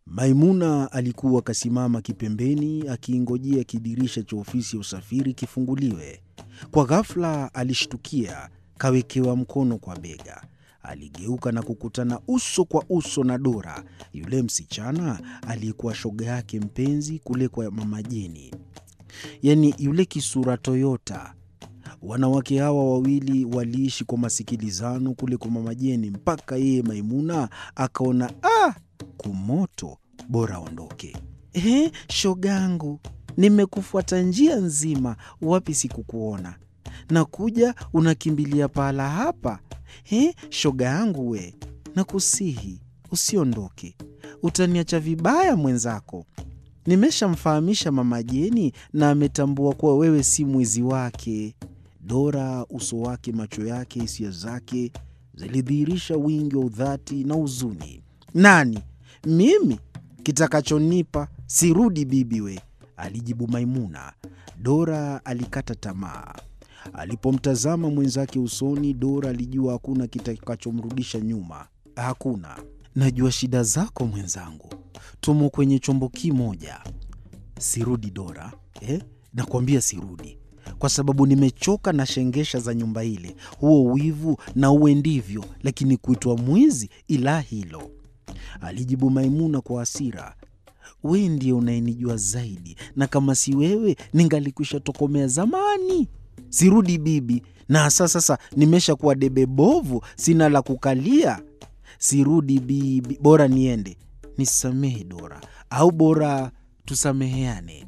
Maimuna alikuwa kasimama kipembeni akiingojea kidirisha cha ofisi ya usafiri kifunguliwe. Kwa ghafula alishtukia kawekewa mkono kwa bega. Aligeuka na kukutana uso kwa uso na Dora, yule msichana aliyekuwa shoga yake mpenzi kule kwa Mama Jeni, yaani yule kisura toyota. Wanawake hawa wawili waliishi kwa masikilizano kule kwa Mama Jeni mpaka yeye Maimuna akaona ah, kumoto, bora aondoke. Ehe, shogangu, nimekufuata njia nzima, wapi sikukuona? Nakuja unakimbilia pahala hapa. He, shoga yangu we, nakusihi usiondoke, utaniacha vibaya mwenzako. Nimeshamfahamisha Mama Jeni na ametambua kuwa wewe si mwizi wake. Dora, uso wake, macho yake, hisia zake zilidhihirisha wingi wa udhati na huzuni. Nani? Mimi? Kitakachonipa sirudi bibi we, alijibu Maimuna. Dora alikata tamaa. Alipomtazama mwenzake usoni, Dora alijua hakuna kitakachomrudisha nyuma. Hakuna. Najua shida zako mwenzangu, tumo kwenye chombo kimoja. Sirudi Dora, eh? Nakwambia sirudi, kwa sababu nimechoka na shengesha za nyumba ile, huo wivu na uwe ndivyo, lakini kuitwa mwizi, ila hilo, alijibu Maimuna kwa hasira. We ndiye unayenijua zaidi, na kama si wewe ningalikwisha tokomea zamani. Sirudi bibi, na hasa sasa nimesha kuwa debe bovu, sina la kukalia. Sirudi bibi, bora niende. Nisamehe Dora, au bora tusameheane.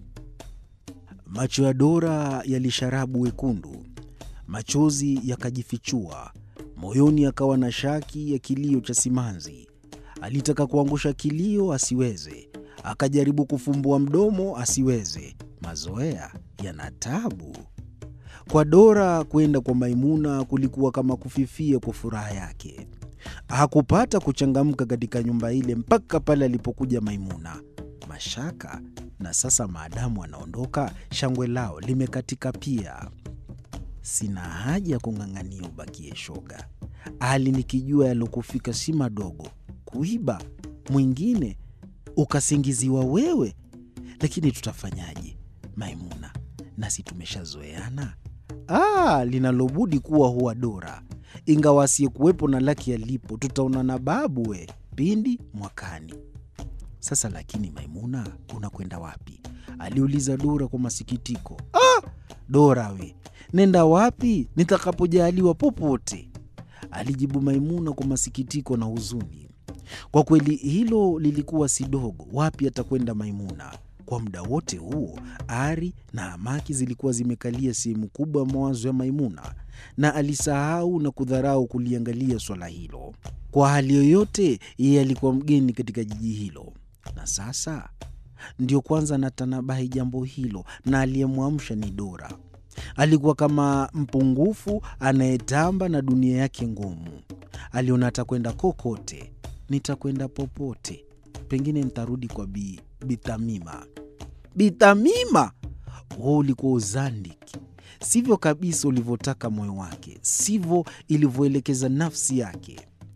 Macho ya Dora yalisharabu wekundu, machozi yakajifichua moyoni, akawa na shaki ya kilio cha simanzi. Alitaka kuangusha kilio asiweze, akajaribu kufumbua mdomo asiweze. Mazoea yana tabu. Kwa Dora kwenda kwa Maimuna kulikuwa kama kufifia kwa furaha yake. Hakupata kuchangamka katika nyumba ile mpaka pale alipokuja Maimuna. Mashaka na sasa, maadamu anaondoka, shangwe lao limekatika pia. Sina haja ya kung'ang'ania ubakie shoga, hali nikijua yalokufika si madogo. Kuiba mwingine ukasingiziwa wewe, lakini tutafanyaje Maimuna? Nasi tumeshazoeana. Ah, linalobudi kuwa huwa Dora, ingawa asiyekuwepo na laki alipo, tutaonana babu we pindi mwakani. Sasa lakini Maimuna, unakwenda wapi? aliuliza Dora kwa masikitiko. Ah, Dora we, nenda wapi nitakapojaliwa popote, alijibu Maimuna kwa masikitiko na huzuni. Kwa kweli hilo lilikuwa si dogo. Wapi atakwenda Maimuna? Kwa muda wote huo ari na hamaki zilikuwa zimekalia sehemu kubwa ya mawazo ya Maimuna, na alisahau na kudharau kuliangalia swala hilo. Kwa hali yoyote, yeye alikuwa mgeni katika jiji hilo, na sasa ndio kwanza anatanabahi jambo hilo, na aliyemwamsha ni Dora. Alikuwa kama mpungufu anayetamba na dunia yake ngumu. Aliona atakwenda kokote. Nitakwenda popote, pengine nitarudi kwa Bi Bithamima. Bithamima, huo ulikuwa uzandiki. Sivyo kabisa ulivyotaka moyo wake, sivyo ilivyoelekeza nafsi yake,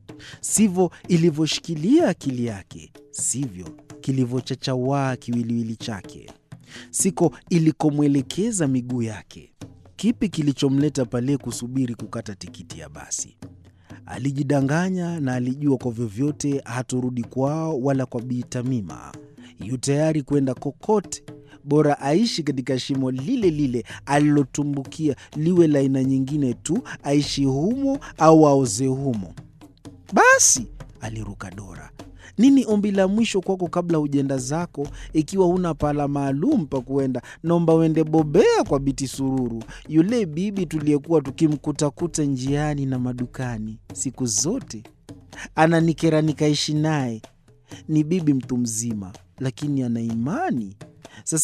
sivyo ilivyoshikilia akili yake, sivyo kilivyochachawaa kiwiliwili chake, siko ilikomwelekeza miguu yake. Kipi kilichomleta pale kusubiri kukata tikiti ya basi? Alijidanganya na alijua kwa vyovyote haturudi kwao wala kwa Bi Tamima. Yu tayari kwenda kokote, bora aishi katika shimo lile lile alilotumbukia, liwe la aina nyingine tu, aishi humo au aoze humo. Basi aliruka Dora. Nini ombi la mwisho kwako kabla hujenda zako? Ikiwa huna pahala maalum pa kuenda, naomba uende Bobea kwa Biti Sururu, yule bibi tuliyekuwa tukimkutakuta njiani na madukani siku zote. Ananikera nikaishi naye. Ni bibi mtu mzima, lakini ana imani.